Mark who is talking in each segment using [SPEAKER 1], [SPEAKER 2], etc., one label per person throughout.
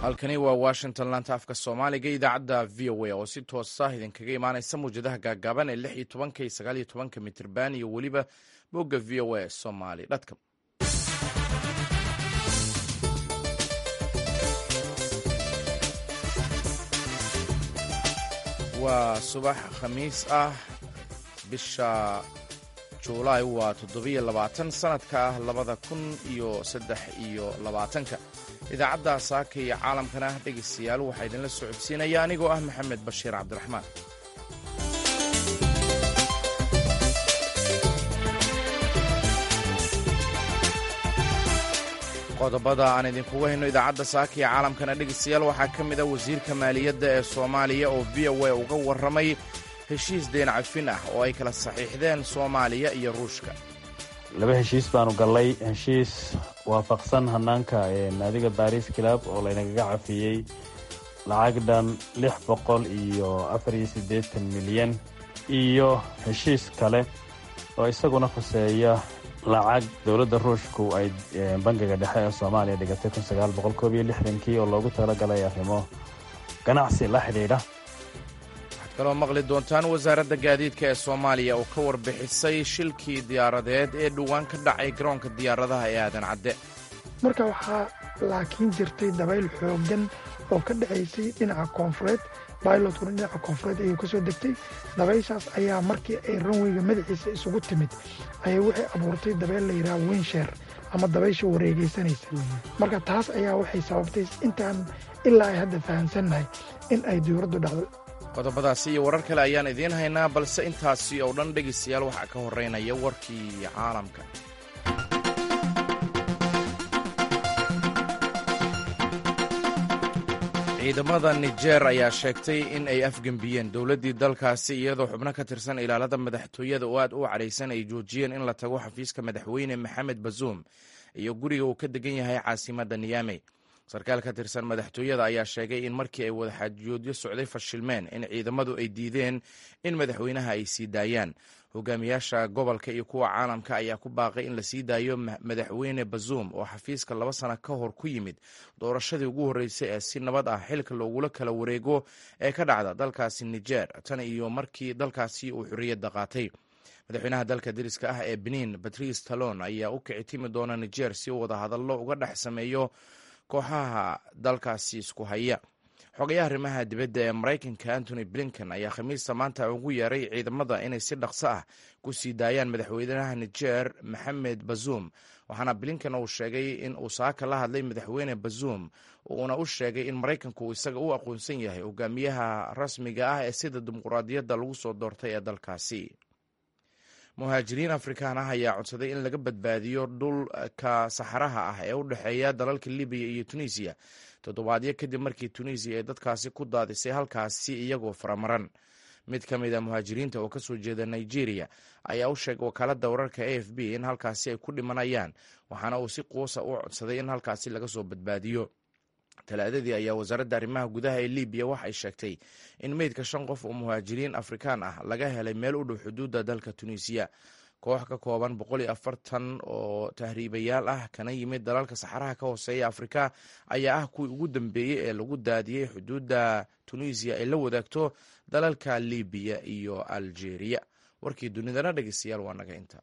[SPEAKER 1] halkani waa washington laanta afka soomaaliga idaacadda v o a oo si toosa idinkaga imaanaysa mawjadaha gaagaaban ee lix iyo tobanka iyo sagaal iyo tobanka mitirban iyo weliba bogga v o a somali dcom waa subax khamiis ah bisha juulaay waa toddobiyo labaatan sanadka ah labada kun iyo saddex iyo labaatanka idaacadda saaka iyo caalamkana dhegaystayaal waxaa idinla socodsiinaya anigoo ah maxamed bashiir cabdiraxmaan qodobada aan idinkugu hayno idaacadda saaka iyo caalamkana dhegaystayaal waxaa ka mid ah wasiirka maaliyadda ee soomaaliya oo v o a uga warramay heshiis deen cafin ah oo ay kala saxiixdeen soomaaliya iyo ruushka
[SPEAKER 2] laba heshiis baanu gallay heshiis waafaqsan hanaanka naadiga baris club oo laynagaga cafiyey lacag dhan lix boqol iyo afar iyo siddeetan milyan iyo heshiis kale oo isaguna khuseeya lacag dowladda ruushku ay bangiga dhexe ee soomaaliya dhigatay kun sagaal boqol koob iyo lixdankii oo loogu talagalay arrimo ganacsi la xidhiidha
[SPEAKER 1] waxaad kaloo maqli doontaan wasaaradda gaadiidka ee soomaaliya oo ka warbixisay shilkii diyaaradeed ee dhowaan ka dhacay garoonka diyaaradaha ee aadan cadde
[SPEAKER 3] marka waxaa laakiin jirtay dabayl xooggan oo ka dhacaysay dhinaca koonfureed bailotkuna dhinaca koonfureed ayuu ka soo degtay dabayshaas ayaa markii ay ranweyga madaxiisa isugu timid ayay waxay abuurtay dabayl la yidhaha winsheer ama dabaysha wareegaysanaysa marka taas ayaa waxay sababtay intaan ilaa ay hadda fahamsannahay in ay diyuuraddu dhacdo
[SPEAKER 1] qodobadaasi iyo warar kale ayaan idiin haynaa balse intaasi oo dhan dhegaystayaal waxaa ka horreynaya warkii caalamka ciidamada nijer ayaa sheegtay in ay afgembiyeen dowladdii dalkaasi iyadoo xubno ka tirsan ilaalada madaxtooyada oo aad u cadhaysan ay joojiyeen in la tago xafiiska madaxweyne maxamed bazuum iyo guriga uu ka degan yahay caasimadda niyaamey sarkaal ka tirsan madaxtooyada ayaa sheegay in markii ay wadaxaajoodyo socday fashilmeen in ciidamadu ay diideen in madaxweynaha ay sii daayaan hogaamiyaasha gobolka iyo kuwa caalamka ayaa ku baaqay in la sii daayo madaxweyne bazuum oo xafiiska laba sano ka hor ku yimid doorashadii ugu horreysay ee si nabad ah xilka loogula kala wareego ee ka dhacda dalkaasi nijer tan iyo markii dalkaasi uu xorriyadda qaatay madaxweynaha dalka dariska ah ee benin batrice talon ayaa u kici timi doona nijer si uu wadahadallo uga dhex sameeyo kooxaha dalkaasi isku haya xogayaha arrimaha dibadda ee maraykanka antony blinken ayaa khamiista maanta ugu yeeray ciidamada inay si dhaqso ah ku sii daayaan madaxweynaha nijer maxamed bazuum waxaana blinken uu sheegay in uu saaka la hadlay madaxweyne bazuum uuna u sheegay in maraykanku isaga u aqoonsan yahay hogaamiyaha rasmiga ah ee sida dimuquraadiyadda lagu soo doortay ee dalkaasi muhaajiriin afrikaan ah ayaa codsaday in laga badbaadiyo dhulka saxaraha ah ee u dhexeeya dalalka libiya iyo tunisiya toddobaadyo kadib markii tunisiya ay dadkaasi ku daadisay halkaasi iyagoo faramaran mid ka mid a muhaajiriinta oo kasoo jeeda nigeria ayaa u sheegay wakaaladda wararka a f b in halkaasi ay ku dhimanayaan waxaana uu si quusa u codsaday in halkaasi laga soo badbaadiyo talaadadii ayaa wasaaradda arrimaha gudaha ee libiya waxay sheegtay in meydka shan qof oo muhaajiriin afrikaan ah laga helay meel u dhow xuduudda dalka tunisiya koox ka kooban boqol iyo afartan oo tahriibayaal ah kana yimid dalalka saxaraha ka hooseeya afrika ayaa ah kuwii ugu dambeeyey ee lagu daadiyey xuduudda tunisiya ay la wadaagto dalalka libiya iyo algeria warkii dunidana dhegeystayaal waa naga inta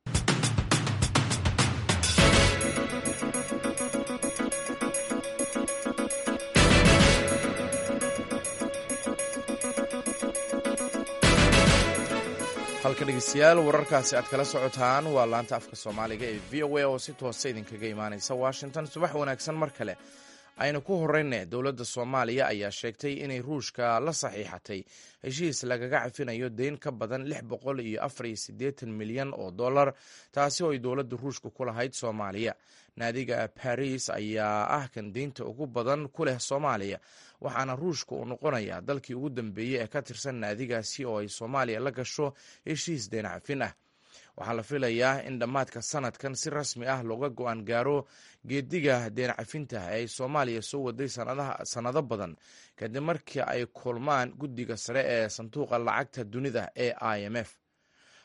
[SPEAKER 1] halka dhegeystayaal wararkaasi aad kala socotaan waa laanta afka soomaaliga ee v o a oo si toosa idinkaga imaaneysa washington subax wanaagsan mar kale aynu ku horeyne dowladda soomaaliya ayaa sheegtay inay ruushka la saxiixatay heshiis lagaga cafinayo deyn ka badan lix boqol iyo afar iyo siddeetan milyan oo dollar taasi oo ay dowladda ruushka ku lahayd soomaaliya naadiga baris ayaa ah kan deynta ugu badan ku leh soomaaliya waxaana ruushka uu noqonayaa dalkii ugu dambeeyey ee ka tirsan naadigaasi oo ay soomaaliya la gasho heshiis deen cafin ah waxaa la filayaa in dhammaadka sanadkan si rasmi ah looga go-aan gaaro geediga deen cafinta ee ay soomaaliya soo waday sannado badan kadib markii ay kulmaan guddiga sare ee sanduuqa lacagta dunida ee i m f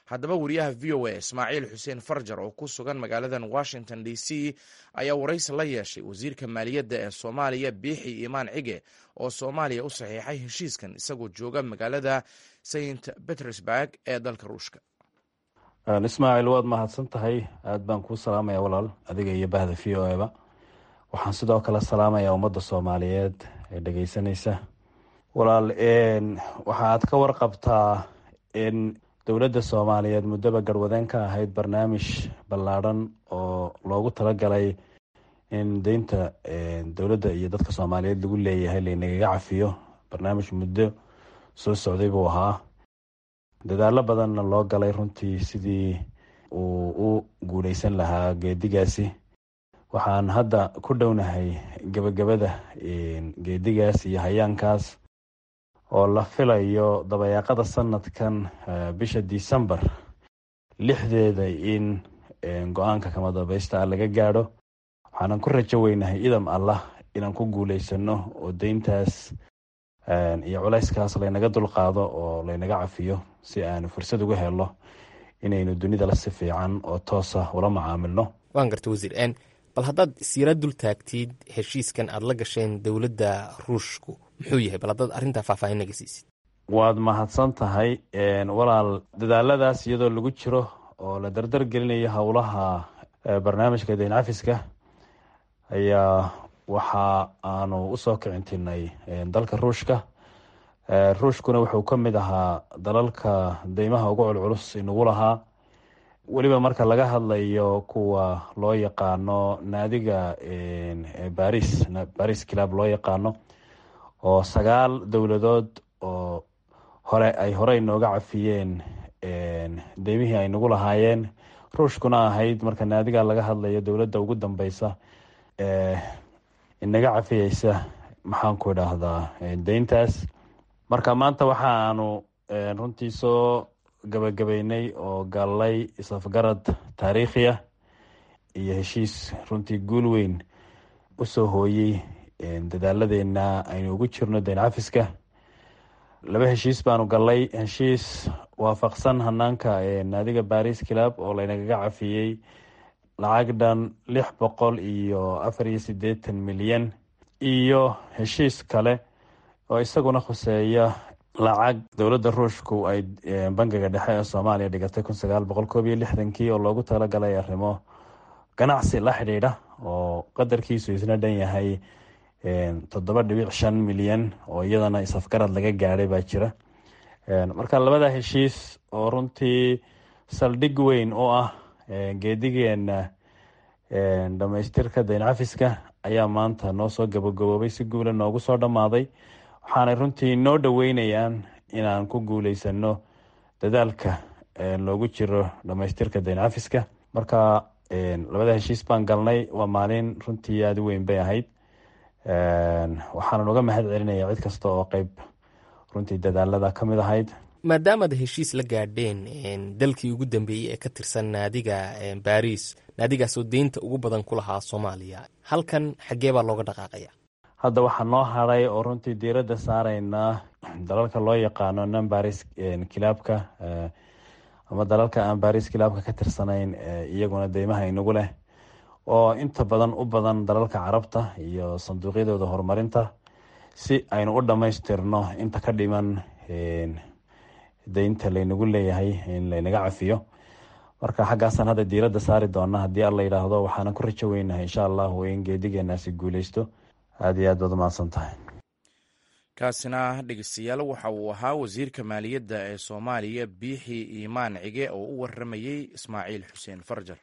[SPEAKER 1] haddaba wariyaha v o a ismaaciil xuseen farjar oo ku sugan magaaladan washington d c ayaa waraysi la yeeshay wasiirka maaliyadda ee soomaaliya biixi imaan cige oo soomaaliya u saxiixay heshiiskan isagoo jooga magaalada st petersburg ee dalka ruushka
[SPEAKER 2] ismaaciil waad mahadsan tahay aada baan kuu salaamaya walaal adiga iyo bahda v o eba waxaan sidoo kale salaamayaa ummadda soomaaliyeed ee dhegeysanaysa walaal waxa aad ka warqabtaa in dowladda soomaaliyeed muddoba garwadeen ka ahayd barnaamij ballaadhan oo loogu talagalay in deynta dowladda iyo dadka soomaaliyeed lagu leeyahay laynagaga cafiyo barnaamij muddo soo socday buu ahaa dadaalo badanna loo galay runtii sidii uu u guuleysan lahaa geedigaasi waxaan hadda ku dhownahay gebagabada geedigaas iyo hayaankaas oo la filayo dabayaaqada sanadkan bisha december lixdeeda in go-aanka kama dambaysta laga gaadho waxaanan ku rajo weynahay idam allah inaan ku guuleysano oo deyntaas iyo culayskaas laynaga dulqaado oo laynaga cafiyo si aanu fursad uga helo inaynu dunidala si fiican oo toosa ula macaamilno
[SPEAKER 4] waan garta wasiir bal haddaad siira dul taagtid heshiiskan aada la gasheen dowladda ruushku muxuu yahay bal haddaad arrintaa faahfaahin naga siisid
[SPEAKER 2] waad mahadsan tahay walaal dadaaladaas iyadoo lagu jiro oo la dardar gelinayo howlaha barnaamijka deyn cafiska ayaa waxa aanu usoo kicintinay dalka ruushka ruushkuna wuxuu ka mid ahaa dalalka deymaha ugu culculus inagu lahaa weliba marka laga hadlayo kuwa loo yaqaano naadiga baris baris club loo yaqaano oo sagaal dowladood oo hore ay horey nooga cafiyeen deymihii ay nagu lahaayeen ruushkuna ahayd marka naadiga laga hadlayo dowladda ugu dambeysa inaga cafiyeysa maxaanku idhaahdaa deyntaas marka maanta waxa aanu runtii soo gabagabeynay oo gallay isafgarad taariikhiya iyo heshiis runtii guul weyn usoo hooyey dadaaladeena aynu ugu jirno deyn cafiska laba heshiis baanu gallay heshiis waafaqsan hanaanka naadiga baris club oo laynagaga cafiyey lacag dhan lix boqol iyo afar iyo sideetan milyan iyo heshiis kale oo isaguna khuseeya lacag dowladda ruushku ay bangiga dhexe ee soomaaliya dhigatay kun sagaal boqol koob iyo lixdankii oo loogu talagalay arrimo ganacsi la xidhiidha oo qadarkiisu isna dhan yahay toddoba dhibic shan milyan oo iyadana isafgarad laga gaadhay baa jira marka labada heshiis oo runtii saldhig weyn oo ah geedigeena dhamaystirka deyn cafiska ayaa maanta noo soo gabagaboobay si guula noogu soo dhammaaday waxaanay runtii noo dhoweynayaan inaan ku guuleysano dadaalka loogu jiro dhamaystirka deyn cafiska marka labada heshiis baan galnay waa maalin runtii aada u weyn bay ahayd waxaanan uga mahad celinaya cid kasta oo qeyb runtii dadaalada ka mid ahayd
[SPEAKER 4] maadaamaad heshiis la gaadheen dalkii ugu dambeeyey ee ka tirsan naadiga baris naadigaasoo deynta ugu badan ku lahaa soomaaliya halkan xaggee baa looga dhaqaaqaya
[SPEAKER 2] hadda waxaa noo haray oo runtii diiradda saaraynaa dalalka loo yaqaano non baris kilaabka ama dalalka aan baris kilaabka ka tirsanayn iyaguna deymaha inagu leh oo inta badan u badan dalalka carabta iyo sanduuqyadooda horumarinta si aynu u dhammaystirno inta ka dhiman deynta laynagu leeyahay in laynaga cafiyo marka xaggaasaan hadda diiradda saari doona haddii alla yidhaahdo waxaanan ku rajo weynahay insha allahu in geedigeenaasi guuleysto aada iyo aad baad umahadsan tahay
[SPEAKER 1] kaasina dhegeystayaal waxa uu ahaa wasiirka maaliyadda ee soomaaliya biixi iimaan cige oo u waramayey ismaaciil xuseen farjar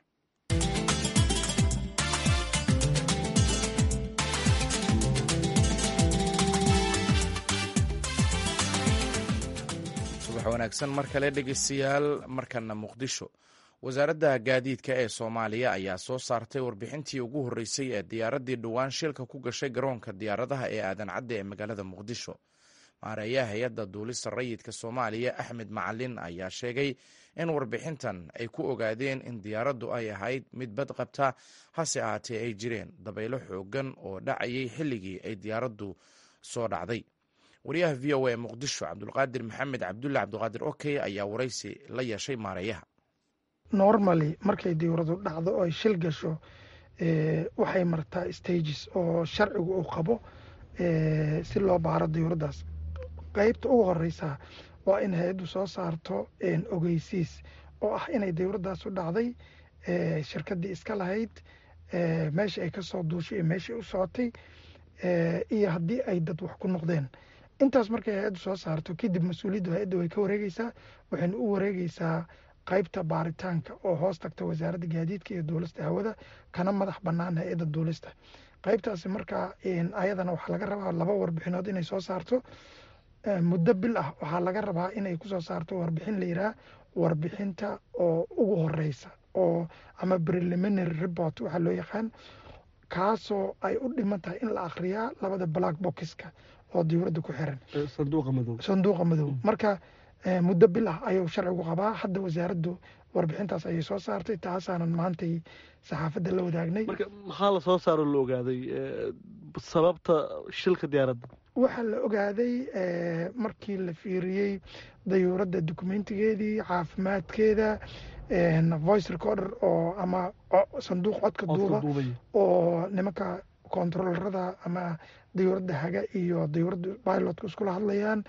[SPEAKER 1] subax wanaagsan mar kale dhegeystayaal markana muqdisho wasaaradda gaadiidka ee soomaaliya ayaa soo saartay warbixintii ugu horreysay ee diyaaraddii dhowaan shilka ku gashay garoonka diyaaradaha ee aadan cadde ee magaalada muqdisho maareeyaha hay-adda duulista rayidka soomaaliya axmed macalin ayaa sheegay in warbixintan ay ku ogaadeen in diyaaraddu ay ahayd mid bad qabta hase ahaatee ay jireen dabaylo xoogan oo dhacayay xilligii ay diyaaraddu soo dhacday wariyaha v o a ee muqdisho cabdulqaadir maxamed cabdulle cabdiqaadir okey ayaa waraysi la yeeshay maareeyaha
[SPEAKER 3] normally markay diyuuradu dhacdo oo ay shil gasho waxay martaa stages oo sharcigu uu qabo si loo baaro diyuuraddaas qeybta ugu horeysa waa in hay-addu soo saarto ogeysiis oo ah inay diyuuraddaas u dhacday shirkaddii iska lahayd meesha ay ka soo duushay iyo meeshai u socotay iyo haddii ay dad wax ku noqdeen intaas markay hay-addu soo saarto kadib mas-uuliyaddu hay-adda way ka wareegeysaa waxayna u wareegeysaa qaybta baaritaanka oo hoos tagta wasaaradda gaadiidka iyo duulista hawada kana madax bannaan hay-adda duulista qaybtaasi markaa ayadana waxaa laga rabaa laba warbixinood inay soo saarto muddo bil ah waxaa laga rabaa inay kusoo saarto warbixin la yihaha warbixinta oo ugu horeysa oo ama preliminary report waxaa loo yaqaan kaasoo ay u dhiman tahay in la akhriyaa labada black boxka oo diyuuradda ku xiran sanduuqa madow marka muddo bil ah ayuu sharcigu qabaa hadda wasaaraddu warbixintaas ayay soo saartay taasaanan maantay saxaafadda la wadaagnay
[SPEAKER 5] maxaa la soo saaro la ogaaday sababta shilka diyaaradda
[SPEAKER 3] waxaa la ogaaday markii la fiiriyey dayuuradda dokumentigeedii caafimaadkeeda voice recorder oo ama sanduuq codka duuba oo nimanka kontarolarada ama dayuuradda haga iyo dayuuradda bilotka iskula hadlayaan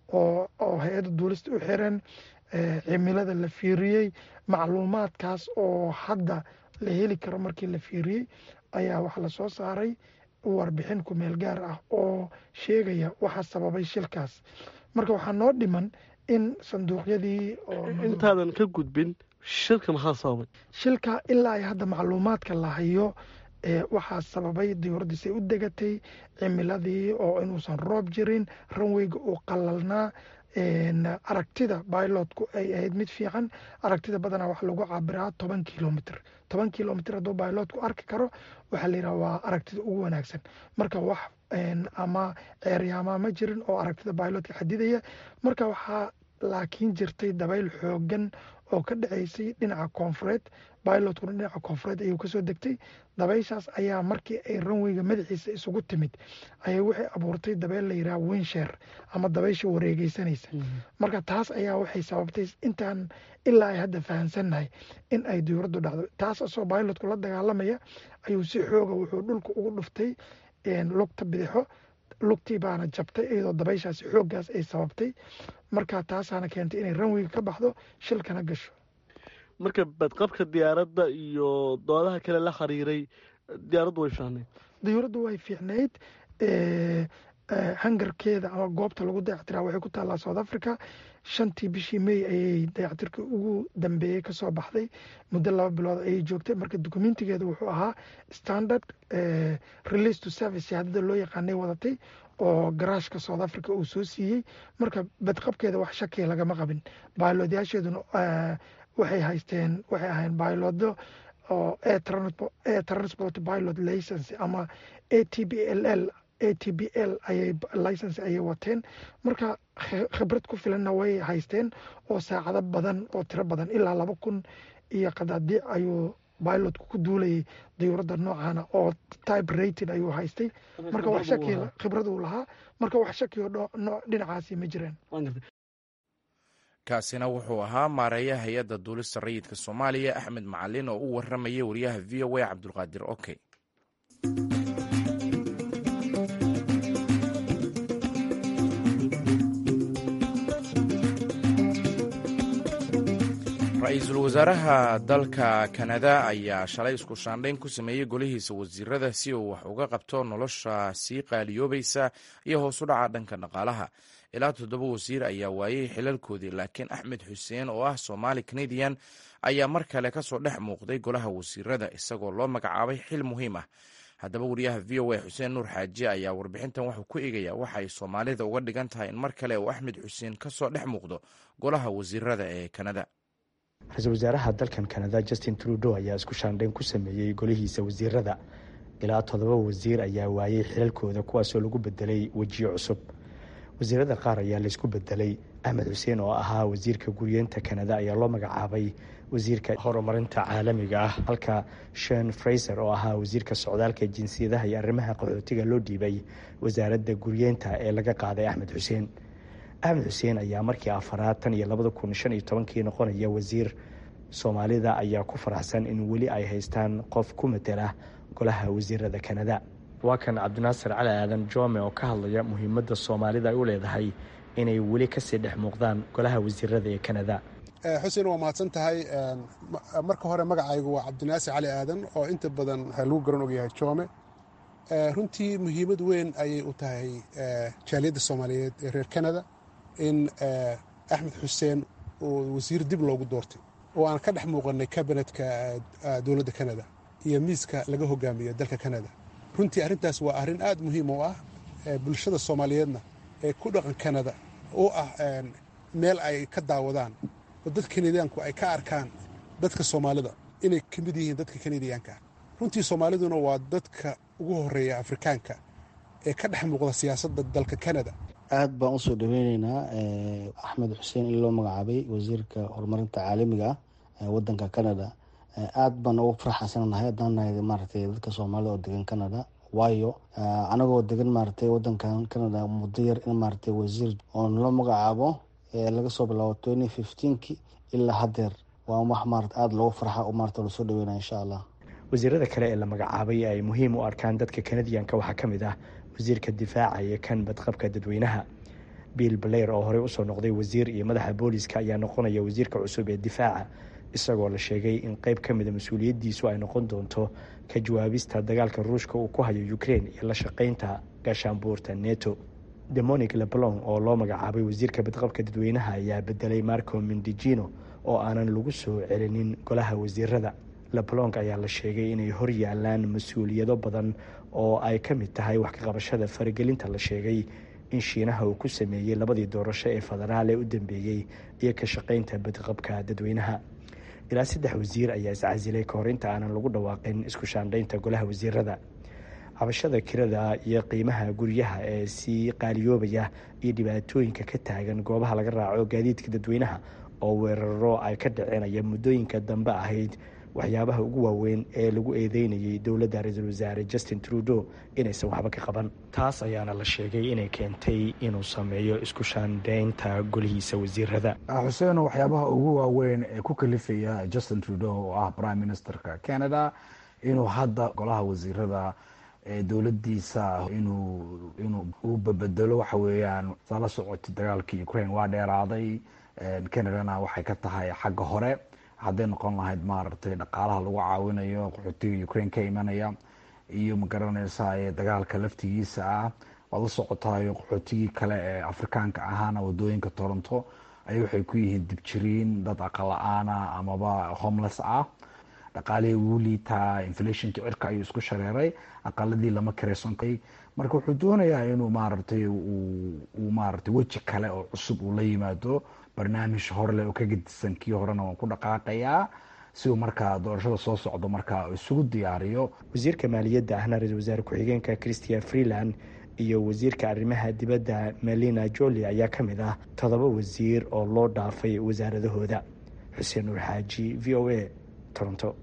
[SPEAKER 3] oo hay-adda duulista u xiran cimilada la fiiriyey macluumaadkaas oo hadda la heli karo markii la fiiriyey ayaa waxa lasoo saaray warbixin kumeel gaar ah oo sheegaya waxa sababay shilkaas marka waxaa noo dhiman in sanduuqyadii
[SPEAKER 5] intaadan ka gudbin shilka maxaa sababay
[SPEAKER 3] shilka ilaa ay hadda macluumaadka la hayo waxaa sababay diyuuraddiisay u degatay cimiladii oo inuusan roob jirin ranweyga uu qalalnaa aragtida bilotku ay ahayd mid fiican aragtida badanaa waxa lagu cabiraa toban kilomitr toban kilomitr hadduu bilotku arki karo waxaa la yidhaha waa aragtida ugu wanaagsan marka wax ama ceeryaamaa ma jirin oo aragtida bilotka xadidaya marka waxaa laakiin jirtay dabayl xoogan oo ka dhaceysay dhinaca koonfureed bilotkuna dhinaca koonfureed ayuu kasoo degtay dabayshaas ayaa markii ay ranweyga madaxiisa isugu timid ayay waxay abuurtay dabeyl la yidhaha winsher ama dabaysha wareegeysanaysa marka taas ayaa waxay sababtay intaan ilaa ay hadda fahamsannahay in ay diyuuraddu dhacdo taas asoo bilotku la dagaalamaya ayuu si xooga wuxuu dhulka ugu dhuftay lugta bidixo lugtii baana jabtay iyadoo dabayshaasi xooggaas ay sababtay marka taasaana keentay inay ranweyga ka baxdo shilkana gasho
[SPEAKER 5] marka badqabka diyaaradda iyo doodaha kale la xiriiray diyaaraddu way fiicnayd
[SPEAKER 3] diyuuraddu way fiicnayd hangarkeeda ama goobta lagu dayactiraa waxay ku taallaa south africa shantii bishii may ayay dayactirkii ugu dambeeyey kasoo baxday muddo laba bilood ayay joogtay marka dokumentigeeda wuxuu ahaa standard release to service shahaadada loo yaqaanay wadatay oo garaashka south africa uu soo siiyey marka badqabkeeda wax shakiya lagama qabin baaloodyaasheeduna waxay haysteen waxay ahayn bayloodo oo air transport pilot license ama a t b l l a t b l ayay license ayay wateen marka khibrad ku filanna way haysteen oo saacado badan oo tiro badan ilaa laba kun iyo qadaadiic ayuu bilotku ku duulayay diyuuradda noocana oo type rating ayuu haystay marka wax shaki khibrad uu lahaa marka wax shakiyo dhinacaasi ma jiraan
[SPEAKER 1] kaasina wuxuu ahaa maareeya hay-adda duulista rayidka soomaaliya axmed macalin oo u waramayay wariyaha v o a cabdulqaadir oke ra-iisul wasaaraha dalka kanada ayaa shalay isku shaandhayn ku sameeyey golihiisa wasiirada si uu wax uga qabto nolosha sii qaaliyoobaysa iyo hoos u dhaca dhanka dhaqaalaha ilaa toddoba wasiir ayaa waayey xilalkoodii laakiin axmed xuseen oo ah somaali canadian ayaa mar kale kasoo dhex muuqday golaha wasiirada isagoo loo magacaabay xil muhiim ah haddaba wariyaha v o a xuseen nuur xaaji ayaa warbixintan wuxuu ku eegaya waxa ay soomaalida uga dhigan tahay in mar kale uu axmed xuseen kasoo dhex muuqdo golaha wasiirada ee kanada
[SPEAKER 6] ra-iisul wasaaraha dalkan kanada justin trudeau ayaa isku shaandhayn ku sameeyey golihiisa wasiirada ilaa toddoba wasiir ayaa waayey xilalkooda kuwaasoo lagu bedelay wejiyo cusub wasiirada qaar ayaa laysku bedelay axmed xuseen oo ahaa wasiirka guriyeenta kanada ayaa loo magacaabay wasiirka horumarinta caalamiga ah halka shen fraiser oo ahaa wasiirka socdaalka jinsiyadaha iyo arrimaha qaxootiga loo dhiibay wasaaradda guryeenta ee laga qaaday axmed xuseen axmed xuseen ayaa markii afaraad tan iyo labada kun shan iyo tobankii noqonaya wasiir soomaalida ayaa ku faraxsan in weli ay haystaan qof ku matela golaha wasiirada kanada waa kan cabdinaasir cali aadan jome oo ka hadlaya muhiimadda soomaalida ay u leedahay inay weli kasii dhex muuqdaan golaha wasiirada ee kanada
[SPEAKER 7] xuseen waa mahadsan tahay marka hore magacaygu waa cabdinaasir cali aadan oo inta badan lagu garan ogyahay joome runtii muhiimad weyn ayay u tahay jaaliyadda soomaaliyeed ee reer kanada in axmed xuseen uu wasiir dib loogu doortay oo aan ka dhex muuqanay kabinetka dowladda kanada iyo miiska laga hogaamiyo dalka kanada runtii arrintaas waa arrin aad muhiim u ah bulshada soomaaliyeedna ee ku dhaqan kanada oo ah meel ay ka daawadaan oo dad kanadiyaanku ay ka arkaan dadka soomaalida inay ka mid yihiin dadka kanadiyaanka runtii soomaaliduna waa dadka ugu horeeya afrikaanka ee ka dhex muuqda siyaasadda dalka kanada
[SPEAKER 8] aad baan usoo dhaweyneynaa axmed xuseen in loo magacaabay wasiirka horumarinta caalamiga ah ee wadanka canada aad baan ugu farxansanahay haddaan nahay maaragtay dadka soomaalida oo degan canada waayo anagoo degan maaragtay wadankan canada muddo yar in maaragtay wasiir oo nala magacaabo laga soo bilaabo twenty fifteenki ilaa haddeer waa wax maarata aada loogu farxa oo maarata lasoo dhaweynaya insha allah
[SPEAKER 6] wasiirada kale ee la magacaabay ay muhiim u arkaan dadka kanadiyanka waxaa ka mid ah wasiirka difaaca iyo kan badqabka dadweynaha bill blair oo horey usoo noqday wasiir iyo madaxa booliska ayaa noqonaya wasiirka cusub ee difaaca isagoo la sheegay in qeyb ka mida mas-uuliyaddiisu ay noqon doonto ka jawaabista dagaalka ruushka uu ku hayo ukraine iyo la shaqeynta gaashaanbuurta neto demonic leblon oo loo magacaabay wasiirka badqabka dadweynaha ayaa bedelay marco mindijino oo aanan lagu soo celinin golaha wasiirada leblong ayaa la sheegay inay hor yaalaan mas-uuliyado badan oo ay ka mid tahay wax ka qabashada faragelinta la sheegay in shiinaha uu ku sameeyey labadii doorasho ee federaal ee u dambeeyey iyo ka shaqeynta badqabka dadweynaha ilaa saddex wasiir ayaa iscasilay kahor inta aanan lagu dhawaaqin isku shaandhaynta golaha wasiirada cabashada kirada iyo qiimaha guryaha ee sii qaaliyoobaya iyo dhibaatooyinka ka taagan goobaha laga raaco gaadiidka dadweynaha oo weeraro ay ka dhacenaya muddooyinka dambe ahayd waxyaabaha ugu waaweyn ee lagu eedeynayay dowladda ra-iisul wasaare justin trudeau inaysan waxba ka qaban taas ayaana la sheegay inay keentay inuu sameeyo isku shaandhaynta golihiisa wasiirada
[SPEAKER 9] xuseen waxyaabaha ugu waaweyn ee ku kalifaya justin trudeau oo ah prime ministerka canada inuu hadda golaha wasiirada ee dowladiisa inuu inuu u babedelo waxa weeyaan saa la socotay dagaalkii ukraine waa dheeraaday canadana waxay ka tahay xagga hore hadday noqon lahayd maaragtay dhaqaalaha lagu caawinayo qaxootiga ukraine ka imanaya iyo magaranaysa ee dagaalka laftigiisa ah waad la socotayo qaxootigii kale ee afrikaanka ahaana wadooyinka toronto ay waxay ku yihiin dibjiriin dad aqala-aana amaba homeless ah dhaqaalihii wuu liitaa inflationka cirka ayuu isku shareeray aqaladii lama kareysankay marka wuxuu doonayaa inuu maaragtay uu maaragtay weji kale oo cusub uu la yimaado barnaamij horeleh oo ka gedisan kii horena waan ku dhaqaaqayaa si uu markaa doorashada soo socdo markaa isugu diyaariyo
[SPEAKER 6] wasiirka maaliyadda ahna ra-isul wasaare ku-xigeenka christian freeland iyo wasiirka arrimaha dibadda melina joli ayaa ka mid ah toddoba wasiir oo loo dhaafay wasaaradahooda xuseen nuur xaaji v o a toronto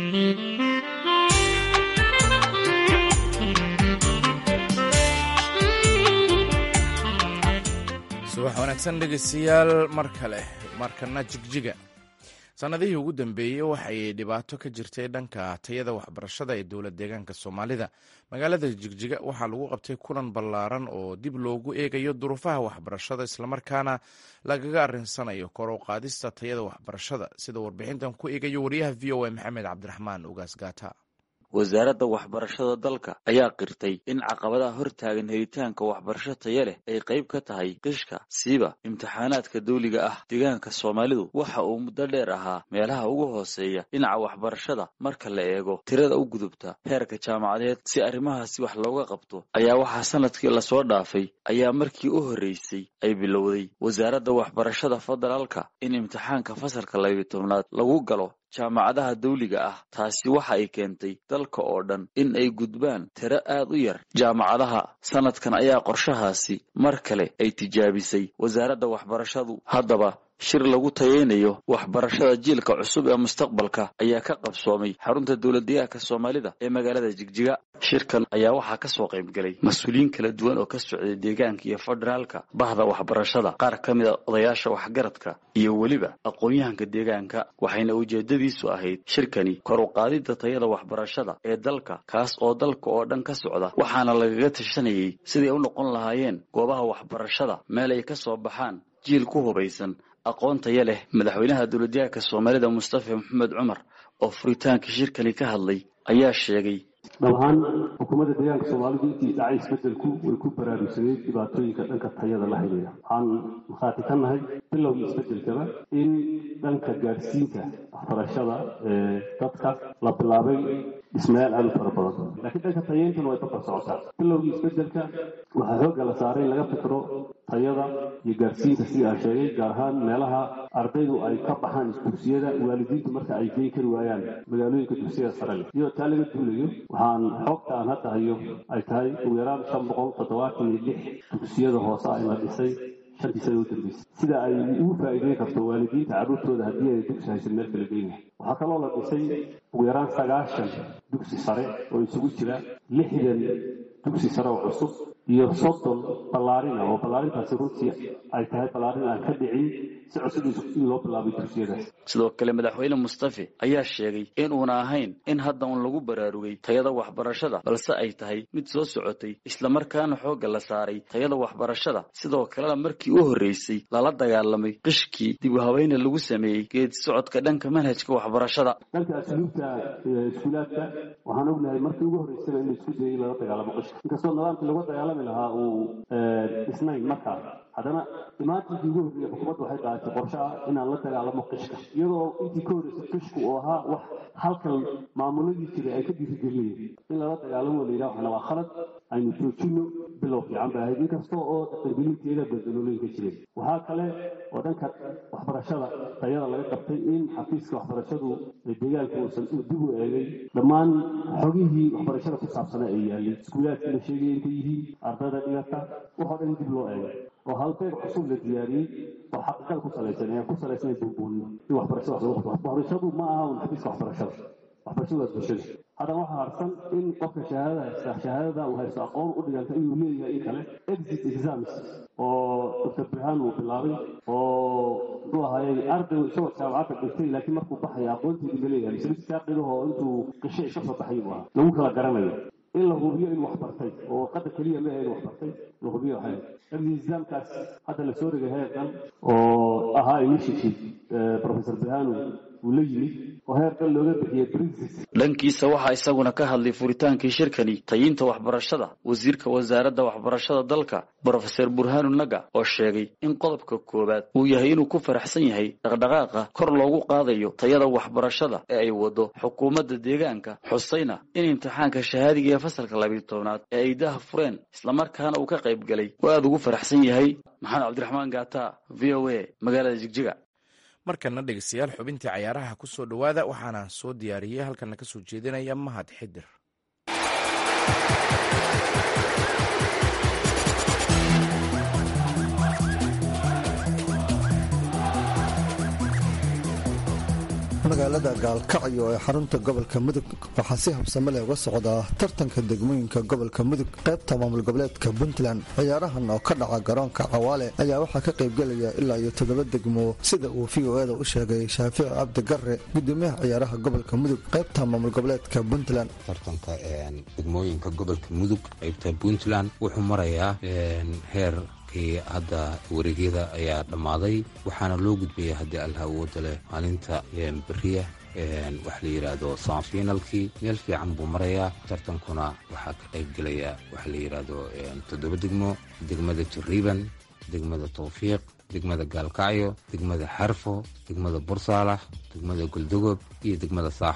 [SPEAKER 1] subax wanaagsan dhegeystayaal mar kale markana jigjiga sannadihii ugu dambeeyey waxay dhibaato ka jirtay dhanka tayada waxbarashada ee dowlad deegaanka soomaalida magaalada jigjiga waxaa lagu qabtay kulan ballaaran oo dib loogu eegayo duruufaha waxbarashada islamarkaana lagaga arinsanayo kor u qaadista tayada waxbarashada sida warbixintan ku eegayo wariyaha v o a maxamed cabdiraxmaan ugaas gaata
[SPEAKER 10] wasaaradda waxbarashada dalka ayaa qirtay in caqabadaha hortaagan helitaanka waxbarasho taya leh ay qayb ka tahay qishka siiba imtixaanaadka dawliga ah deegaanka soomaalidu waxa uu muddo dheer ahaa meelaha ugu hooseeya dhinaca waxbarashada marka la eego tirada u gudubta heerka jaamacadeed si arrimahaasi wax looga qabto ayaa waxaa sanadkii lasoo dhaafay ayaa markii u horreysay ay bilowday wasaaradda waxbarashada federaalka in imtixaanka fasalka labiyo tobnaad lagu galo jaamacadaha dawliga ah taasi waxa ay keentay dalka oo dhan in ay gudbaan tiro aad u yar jaamacadaha sanadkan ayaa qorshahaasi mar kale ay tijaabisay wasaaradda waxbarashadu haddaba shir lagu tayeynayo waxbarashada jiilka cusub ee mustaqbalka ayaa ka qabsoomay xarunta dowladdeegaanka soomaalida ee magaalada jigjiga shirkan ayaa waxaa ka soo qayb galay mas-uuliyiin kala duwan oo ka socday deegaanka iyo federaalka bahda waxbarashada qaar ka mid a odayaasha waxgaradka iyo weliba aqoon-yahanka deegaanka waxayna ujeedadiisu ahayd shirkani kor u qaadidda tayada waxbarashada ee dalka kaas oo dalka oo dhan ka socda waxaana lagaga tashanayay siday u noqon lahaayeen goobaha waxbarashada meel ay ka soo baxaan jiil ku hubaysan aqoon taya leh madaxweynaha dowladyahanka soomaalida mustafa maxamed cumar oo furitaanka shirkani ka hadlay ayaa sheegay
[SPEAKER 11] dhab ahaan xukuumadda deegaanka soomaalidu intii dhacay isbedelku way ku baraarugsaneyd dhibaatooyinka dhanka tayada la xidhiidha waxaan markhaati ka nahay bilowgii isbedelkaba in dhanka gaadhsiinta waxbarashada ee dadka la bilaabay dhismayaal aad u fara badan laakiin dhanka tayeyntuna way bakar socotaa bilowgii isbedelka waxaa xoogga la saaray in laga fikro tayada iyo gaadhsiinta sidii aan sheegay gaar ahaan meelaha ardaydu ay ka baxaan dugsiyada waalidiintu marka ay geyn kari waayaan magaalooyinka dugsiyada sare leh iyadoo taa laga duulayo waxaan xogta aan hadda hayo ay tahay ugu yaraan shan boqol toddobaatan iyo lix dugsiyada hoose ah in la dhisay shantii sana u dambeysay sida ay ugu faa'iideyn karto waalidiinta carruurtooda haddii ay dugsi haysan meel kala geynaya waxaa kaloo la dhisay ugu yaraan sagaashan dugsi sare oo isugu jira lixdan dugsi sare oo cusub iyo soddon ballaarina oo ballaarintaasi runtii ay tahay ballaarin aan ka dhicin si cusub in loo bilaabay dugsiyadaas
[SPEAKER 10] sidoo kale madaxweyne mustafe ayaa sheegay in uuna ahayn in hadda un lagu baraarugay tayada waxbarashada balse ay tahay mid soo socotay islamarkaana xoogga la saaray tayada waxbarashada sidoo kalena markii u horreysay lala dagaalamay qishkii dib u haweyne lagu sameeyey geedi socodka dhanka manhajka waxbarashada
[SPEAKER 11] dhanka asluubta iskuulaadka waxaan ognahay markii ugu horreysaba in la isku dayay lala dagaalamo qishka inkastoo nidaamkii lagu dagaalami lahaa uu dhisnayn markaa haddana imaantinkii ugu horreeyey xukuumaddu waxay qaadatay qorshe ah inaan la dagaalamo qishka iyadoo intii ka horreysay qishku oo ahaa wax halkan maamuladii jiray ay ka dhiirigelinayeen in lala dagaalamo la yidhaha waxna waa khalad aynu joojino bilow fiican bay ahayd inkasta oo dhaqangelinteeda badalooleynka jireen waxaa kale oo dhanka waxbarashada tayada laga qabtay in xafiiska waxbarashadu deegaanka uusan dib u eegay dhammaan xogihii waxbarashada ku saabsana ay yaalin iskuulaadkii la sheegaya intay yihiin ardayda dhigata waxoo dhan dib loo eegay oo halbeeg cusub la diyaariyey oo xaqiiqada ku salaysan ee ku salaysnay buubuuniyo in waxbarashada wax lagu qabto waxbarashadu ma aha un xafiiska waxbarashada waxbarashadu waa bulshada haddana waxaa harsan in qofka shahaadada haysta shahaadada uu haysto aqoon u dhiganta inuu leeyahay in kale exit exams oo dr birhaan uu bilaabay oo muxuu ahaayey arday isagoo jaamacadda dhigtay laakiin markuu baxaya aqoonteedii ma leeyahay mise mid saaqidahoo intuu qishe ka soo baxay buu ahaa lagu kala garanayo in la hubiyo in wax bartay oo warqadda keliya ma in wax bartay la hubiyo waxay examkaas hadda la soo dhigay heerkan oo ahaa initiative professor birhanu uu la yimid oo heerkan looga bixiyey princes
[SPEAKER 10] dhankiisa waxaa isaguna ka hadlay furitaankii shirkani tayinta waxbarashada wasiirka wasaaradda waxbarashada dalka brofeser burhanu naga oo sheegay in qodobka koowaad uu yahay inuu ku faraxsan yahay dhaqdhaqaaqa kor loogu qaadayo tayada waxbarashada ee ay wado xukuumadda deegaanka xusayna in imtixaanka shahaadiga ee fasalka labiyo tobnaad ee ay daha fureen islamarkaana uu ka qayb galay oo aada ugu faraxsan yahay maxamed cabdiraxmaan gaata v o a magaalada jigjiga
[SPEAKER 1] markana dhegeystayaal xubintii cayaaraha ku soo dhowaada waxaana soo diyaariyey halkana ka soo jeedinaya mahad xidir
[SPEAKER 12] magaalada gaalkacyo ee xarunta gobolka mudug waxaa si habsame leh uga socdaa tartanka degmooyinka gobolka mudug qaybta maamul goboleedka puntland ciyaarahan oo ka dhaca garoonka cawaale ayaa waxaa ka qaybgelaya ilaa iyo toddoba degmo sida uu v o eda u sheegay shaafici cabdi garre gudoomiyaha ciyaaraha gobolka mudug qaybta maamul goboleedka puntland
[SPEAKER 13] tartanka degmooyinka gobolka mudug qaybta puntland wuxuu marayaa heer hadda wareegyada ayaa dhammaaday waxaana loo gudbaya haddii allah awooda leh maalinta beriya waxa la yidhaahdo sanfinalkii meel fiican buu marayaa tartankuna waxaa ka qayb gelaya waxa la yidhaahdo toddoba degmo degmada jariiban degmada tawfiiq degmada gaalkacyo degmada xarfo degmada bursaalax degmada goldogob iyo degmada saaxo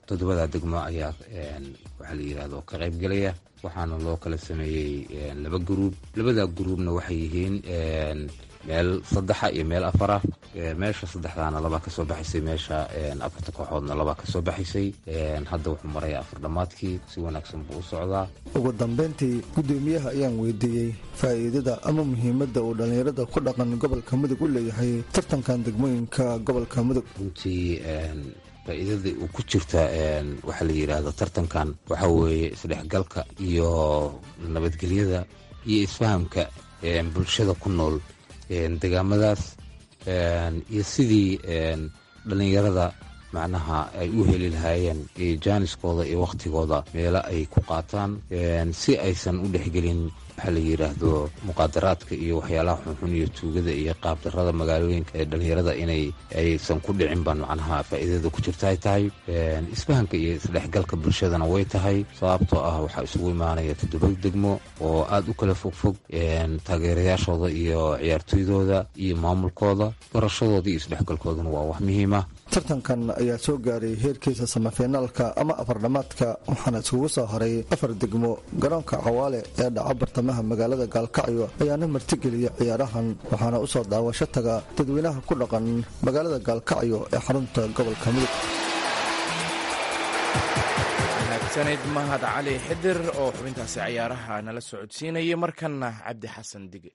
[SPEAKER 13] toddobada degmo ayaa waxaa la yidhahdo ka qayb gelaya waxaana loo kala sameeyey laba guruub labada guruubna waxay yihiin meel saddexa iyo meel afara meesha saddexdaana labaa kasoo baxaysay meesha afarta kooxoodna labaa kasoo baxaysay hadda wuxuu maraya afar dhammaadkii si wanaagsan buu u socdaa
[SPEAKER 12] ugu dambayntii guddoomiyaha ayaan weydiiyey faa'iidada ama muhiimadda uu dhallinyarada ku dhaqan gobolka mudug u leeyahay tartankan degmooyinka gobolka mudug
[SPEAKER 13] runtii faa'iidada uu ku jirta waxaa la yidhaahdo tartankan waxaa weeye isdhexgalka iyo nabadgelyada iyo isfahamka bulshada ku nool degaamadaas iyo sidii dhallinyarada macnaha ay u heli lahaayeen jaaniskooda iyo wakhtigooda meelo ay ku qaataan si aysan u dhexgelin waxaa la yidhaahdo muqaadaraadka iyo waxyaalaha xunxun iyo tuugada iyo qaabdarada magaalooyinka ee dhallinyarada inay aysan ku dhicin baan macnaha faa'iidada ku jirta ay tahay isfahanka iyo isdhexgalka bulshadana way tahay sababtoo ah waxaa isugu imaanaya toddoba degmo oo aad u kala fogfog taageerayaashooda iyo ciyaartooydooda iyo maamulkooda barashadooda iyo isdhexgalkoodana waa wax muhiima
[SPEAKER 12] tartankan ayaa soo gaaray heerkiisa samafinaalka ama afardhammaadka waxaana isugu soo haray afar degmo garoonka cawaale ee dhaca bartamaha magaalada gaalkacyo ayaana martigeliya ciyaarahan waxaana u soo daawasho taga dadweynaha ku dhaqan magaalada gaalkacyo ee xarunta gobolka mudug
[SPEAKER 1] sanid mahad cali xidir oo xubintaasi ciyaaraha nala socodsiinayay markanna cabdi xasan dige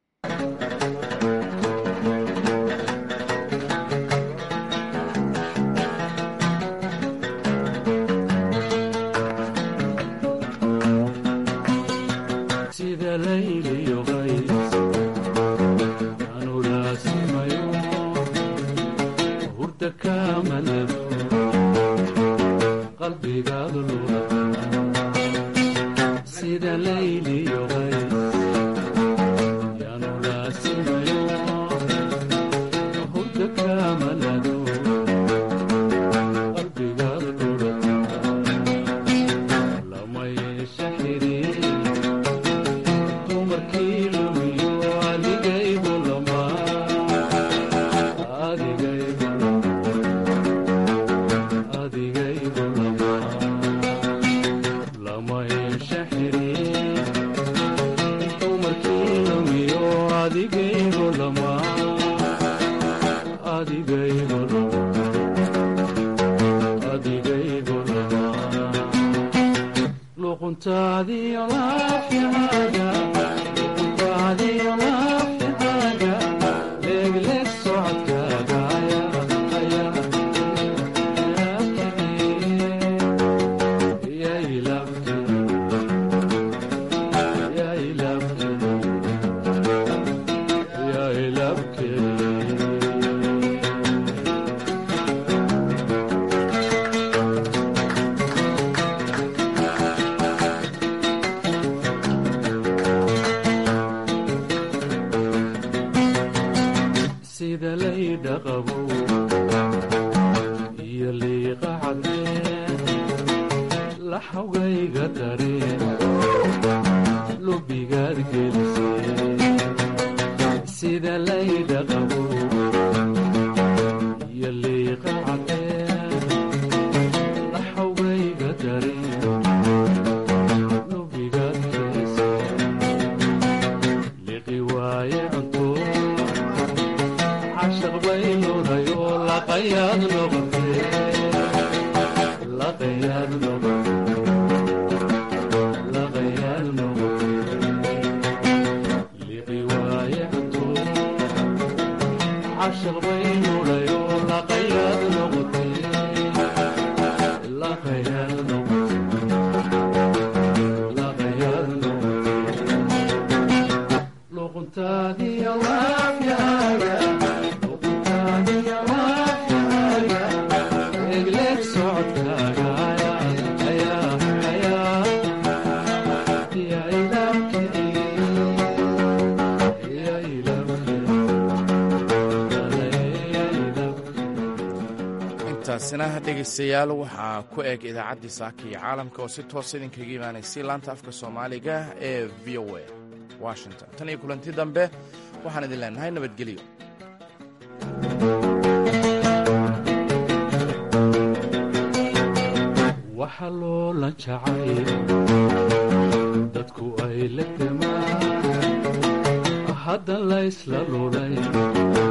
[SPEAKER 1] taasina dhegaystayaal waxaa ku eg idaacaddii saaka iyo caalamka oo si toosa idinkaga imaanaysay laanta afka soomaaliga ee v o a washington tan iyo kulanti dambe waxaan idin leenahay nabadgelyo
[SPEAKER 14] waxa loola jacay dadku ay la gamaan hadda laysla lulay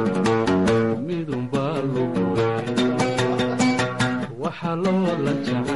[SPEAKER 14] midunbaa lugulay waxa loola jacay